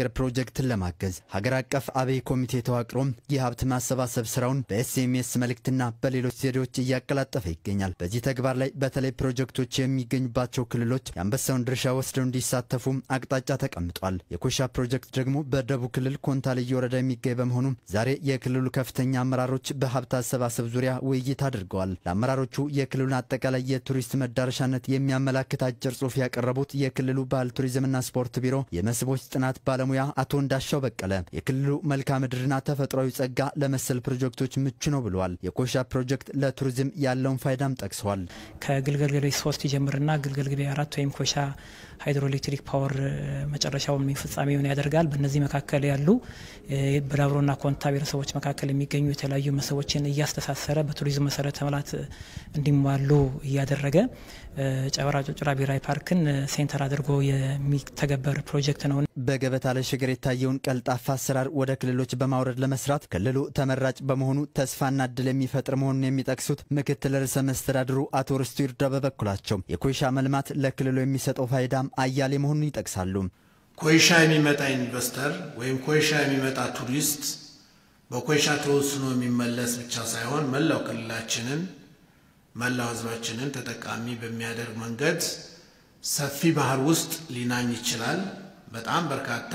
ፕሮጀክትን ለማገዝ ሀገር አቀፍ አብይ ኮሚቴ ተዋቅሮም የሀብት ማሰባሰብ ስራውን በኤስኤምኤስ መልእክትና በሌሎች ዘዴዎች እያቀላጠፈ ይገኛል። በዚህ ተግባር ላይ በተለይ ፕሮጀክቶች የሚገኙባቸው ክልሎች የአንበሳውን ድርሻ ወስደው እንዲሳተፉ አቅጣጫ ተቀምጧል። የኮሻ ፕሮጀክት ደግሞ በደቡብ ክልል ኮንታ ልዩ ወረዳ የሚገኝ በመሆኑ ዛሬ የክልሉ ከፍተኛ አመራሮች በሀብት አሰባሰብ ዙሪያ ውይይት አድርገዋል። ለአመራሮቹ የክልሉን አጠቃላይ የቱሪስት መዳረሻነት የሚያመላክት አጭር ጽሑፍ ያቀረቡት የክልሉ ባህል ቱሪዝምና ስፖርት ቢሮ የመስህቦች ጥናት ባለሙያ አቶ እንዳሻው በቀለ የክልሉ መልክዓ ምድርና ተፈጥሯዊ ጸጋ ለመሰል ፕሮጀክቶች ምቹ ነው ብለዋል። የኮሻ ፕሮጀክት ለቱሪዝም ያለውን ፋይዳም ጠቅሰዋል። ከግልገል ግቤ ሶስት ይጀምርና ግልገል ግቤ አራት ወይም ኮሻ ሃይድሮኤሌክትሪክ ፓወር መጨረሻውን ፍጻሜውን ያደርጋል። በእነዚህ መካከል ያሉ በዳብሮና ኮንታ ብሔረሰቦች መካከል የሚገኙ የተለያዩ መስህቦችን እያስተሳሰረ በቱሪዝም መሰረተ ልማት እንዲሟሉ እያደረገ ጨበራ ጩርጩራ ብሔራዊ ፓርክን ሴንተር አድርጎ የሚተገበር ፕሮጀክት ነው። በገበታ ለሸገር የታየውን ቀልጣፋ አሰራር ወደ ክልሎች በማውረድ ለመስራት ክልሉ ተመራጭ በመሆኑ ተስፋና እድል የሚፈጥር መሆኑን የሚጠቅሱት ምክትል ርዕሰ መስተዳድሩ አቶ ርስቱ ይርዳ በበኩላቸው የኮይሻ መልማት ለክልሉ የሚሰጠው ፋይዳም አያሌ መሆኑን ይጠቅሳሉ። ኮይሻ የሚመጣ ኢንቨስተር ወይም ኮይሻ የሚመጣ ቱሪስት በኮይሻ ተወስኖ የሚመለስ ብቻ ሳይሆን መላው ክልላችንን መላው ሕዝባችንን ተጠቃሚ በሚያደርግ መንገድ ሰፊ ባህር ውስጥ ሊናኝ ይችላል። በጣም በርካታ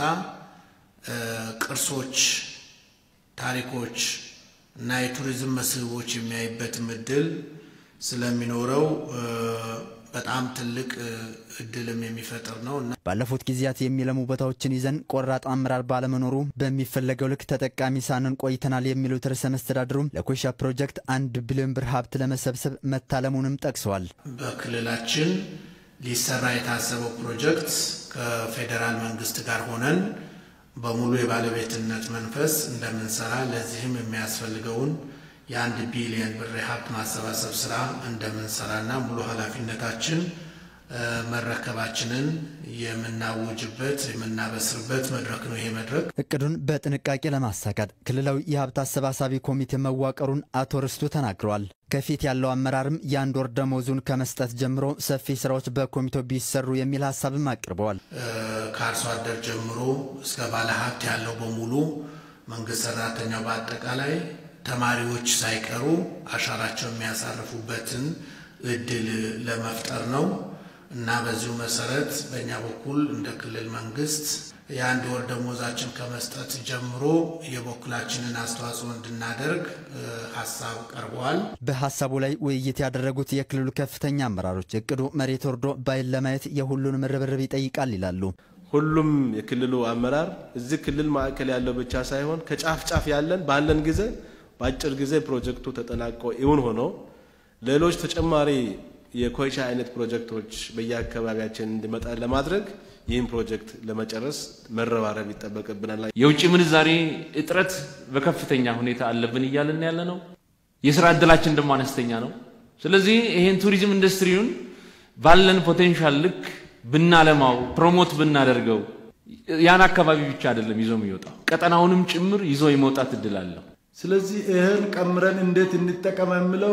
ቅርሶች፣ ታሪኮች እና የቱሪዝም መስህቦች የሚያይበትም እድል ስለሚኖረው በጣም ትልቅ እድልም የሚፈጥር ነው እና ባለፉት ጊዜያት የሚለሙ ቦታዎችን ይዘን ቆራጥ አመራር ባለመኖሩ በሚፈለገው ልክ ተጠቃሚ ሳንን ቆይተናል የሚሉት ርዕሰ መስተዳድሩ ለኮይሻ ፕሮጀክት አንድ ቢሊዮን ብር ሀብት ለመሰብሰብ መታለሙንም ጠቅሰዋል። በክልላችን ሊሰራ የታሰበው ፕሮጀክት ከፌዴራል መንግስት ጋር ሆነን በሙሉ የባለቤትነት መንፈስ እንደምንሰራ ለዚህም የሚያስፈልገውን የአንድ ቢሊየን ብር የሀብት ማሰባሰብ ስራ እንደምንሰራና ሙሉ ኃላፊነታችን መረከባችንን የምናውጅበት የምናበስርበት መድረክ ነው። ይሄ መድረክ እቅዱን በጥንቃቄ ለማሳካት ክልላዊ የሀብት አሰባሳቢ ኮሚቴ መዋቀሩን አቶ ርስቱ ተናግረዋል። ከፊት ያለው አመራርም የአንድ ወር ደመወዙን ከመስጠት ጀምሮ ሰፊ ስራዎች በኮሚቴው ቢሰሩ የሚል ሀሳብም አቅርበዋል። ከአርሶ አደር ጀምሮ እስከ ባለ ሀብት ያለው በሙሉ መንግስት ሰራተኛው በአጠቃላይ ተማሪዎች ሳይቀሩ አሻራቸው የሚያሳርፉበትን እድል ለመፍጠር ነው እና በዚሁ መሰረት በእኛ በኩል እንደ ክልል መንግስት የአንድ ወር ደሞዛችን ከመስጠት ጀምሮ የበኩላችንን አስተዋጽኦ እንድናደርግ ሀሳብ ቀርበዋል። በሀሳቡ ላይ ውይይት ያደረጉት የክልሉ ከፍተኛ አመራሮች እቅዱ መሬት ወርዶ ባይን ለማየት የሁሉንም ርብርብ ይጠይቃል ይላሉ። ሁሉም የክልሉ አመራር እዚህ ክልል ማዕከል ያለው ብቻ ሳይሆን ከጫፍ ጫፍ ያለን ባለን ጊዜ በአጭር ጊዜ ፕሮጀክቱ ተጠናቆ እውን ሆኖ ሌሎች ተጨማሪ የኮይሻ አይነት ፕሮጀክቶች በየአካባቢያችን እንዲመጣ ለማድረግ ይህን ፕሮጀክት ለመጨረስ መረባረብ ይጠበቅብናል። የውጭ ምንዛሬ እጥረት በከፍተኛ ሁኔታ አለብን እያልን ያለ ነው። የስራ እድላችን ደግሞ አነስተኛ ነው። ስለዚህ ይሄን ቱሪዝም ኢንዱስትሪውን ባለን ፖቴንሻል ልክ ብናለማው፣ ፕሮሞት ብናደርገው ያን አካባቢ ብቻ አይደለም ይዞ የሚወጣው ቀጠናውንም ጭምር ይዞ የመውጣት እድል አለው። ስለዚህ ይህን ቀምረን እንዴት እንጠቀም የሚለው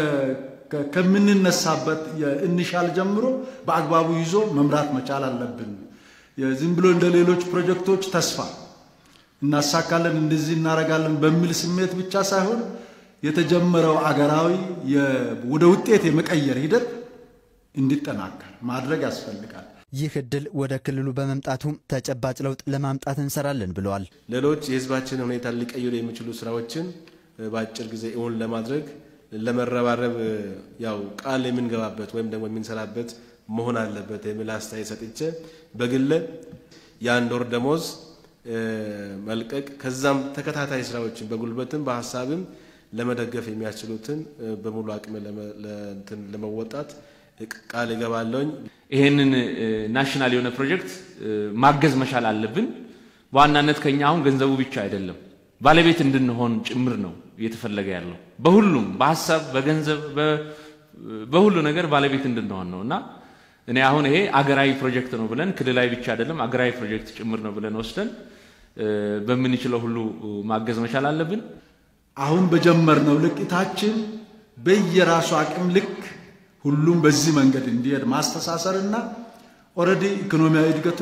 ከምንነሳበት የኢኒሻል ጀምሮ በአግባቡ ይዞ መምራት መቻል አለብን። ዝም ብሎ እንደ ሌሎች ፕሮጀክቶች ተስፋ እናሳካለን እንደዚህ እናደርጋለን በሚል ስሜት ብቻ ሳይሆን የተጀመረው አገራዊ ወደ ውጤት የመቀየር ሂደት እንዲጠናከር ማድረግ ያስፈልጋል። ይህ እድል ወደ ክልሉ በመምጣቱ ተጨባጭ ለውጥ ለማምጣት እንሰራለን ብለዋል። ሌሎች የህዝባችን ሁኔታ ሊቀይሩ የሚችሉ ስራዎችን በአጭር ጊዜ እውን ለማድረግ ለመረባረብ ያው ቃል የምንገባበት ወይም ደግሞ የምንሰራበት መሆን አለበት የሚል አስተያየት ሰጥቼ በግለ የአንድ ወር ደሞዝ መልቀቅ ከዛም ተከታታይ ስራዎችን በጉልበትም በሀሳብም ለመደገፍ የሚያስችሉትን በሙሉ አቅም ለመወጣት ቃል እገባለሁኝ። ይሄንን ናሽናል የሆነ ፕሮጀክት ማገዝ መቻል አለብን። በዋናነት ከኛ አሁን ገንዘቡ ብቻ አይደለም ባለቤት እንድንሆን ጭምር ነው እየተፈለገ ያለው። በሁሉም በሀሳብ በገንዘብ በሁሉ ነገር ባለቤት እንድንሆን ነው እና እኔ አሁን ይሄ አገራዊ ፕሮጀክት ነው ብለን ክልላዊ ብቻ አይደለም አገራዊ ፕሮጀክት ጭምር ነው ብለን ወስደን በምንችለው ሁሉ ማገዝ መቻል አለብን። አሁን በጀመርነው ልቅታችን በየራሱ አቅም ልክ ሁሉም በዚህ መንገድ እንዲሄድ ማስተሳሰርና ኦልሬዲ ኢኮኖሚያዊ እድገቱንም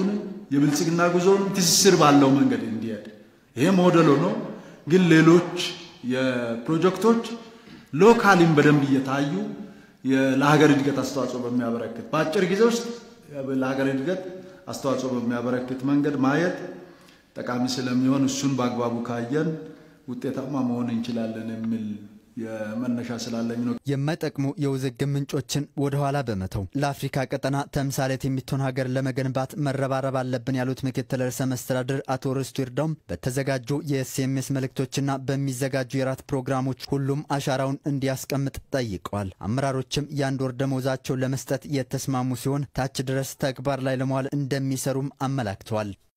የብልጽግና ጉዞን ትስስር ባለው መንገድ እንዲሄድ ይሄ ሞዴል ሆኖ ግን ሌሎች የፕሮጀክቶች ሎካሊም በደንብ እየታዩ ለሀገር እድገት አስተዋጽኦ በሚያበረክት በአጭር ጊዜ ውስጥ ለሀገር እድገት አስተዋጽኦ በሚያበረክት መንገድ ማየት ጠቃሚ ስለሚሆን እሱን በአግባቡ ካየን ውጤታማ መሆን እንችላለን የሚል የመነሻ ስላለኝ ነው። የማይጠቅሙ የውዝግብ ምንጮችን ወደኋላ በመተው ለአፍሪካ ቀጠና ተምሳሌት የምትሆን ሀገር ለመገንባት መረባረብ አለብን ያሉት ምክትል ርዕሰ መስተዳድር አቶ ርስቱ ይርዳውም በተዘጋጁ የኤስኤምኤስ መልእክቶችና በሚዘጋጁ የራት ፕሮግራሞች ሁሉም አሻራውን እንዲያስቀምጥ ጠይቀዋል። አመራሮችም የአንድ ወር ደመወዛቸውን ለመስጠት የተስማሙ ሲሆን ታች ድረስ ተግባር ላይ ለመዋል እንደሚሰሩም አመላክተዋል።